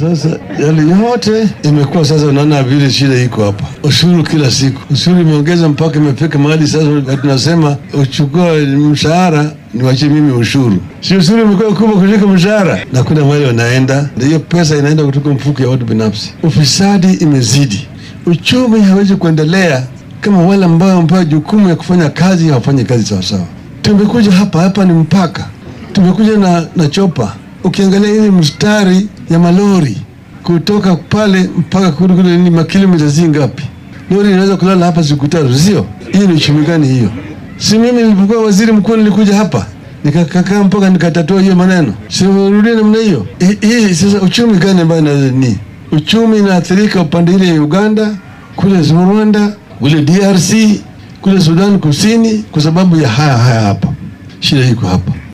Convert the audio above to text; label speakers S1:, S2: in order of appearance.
S1: Sasa yale yote imekuwa sasa, unaona vile shida iko hapa. Ushuru kila siku, ushuru imeongeza mpaka imefika mahali sasa tunasema uchukua mshahara niwachie mimi ushuru. Si ushuru imekuwa kubwa kuliko mshahara, na kuna mahali wanaenda, na hiyo pesa inaenda kutoka mfuko ya watu binafsi. Ufisadi imezidi, uchumi hawezi kuendelea kama wale ambao wamepewa jukumu ya kufanya kazi hawafanyi kazi sawasawa. Tumekuja hapa hapa ni mpaka, tumekuja na, na chopa ukiangalia hili mstari ya malori kutoka pale mpaka kule kule ni makilomita zi ngapi? Lori inaweza kulala hapa siku tatu, sio? Hii ni uchumi gani hiyo? Si mimi nilipokuwa waziri mkuu nilikuja hapa nikakaa mpaka nikatatua hiyo maneno, sirudie namna hiyo. Hii sasa uchumi gani ambayo ni uchumi inaathirika upande ile ya Uganda, kule Rwanda, kule DRC, kule Sudan Kusini, kwa sababu ya haya haya hapa. Shida iko hapa.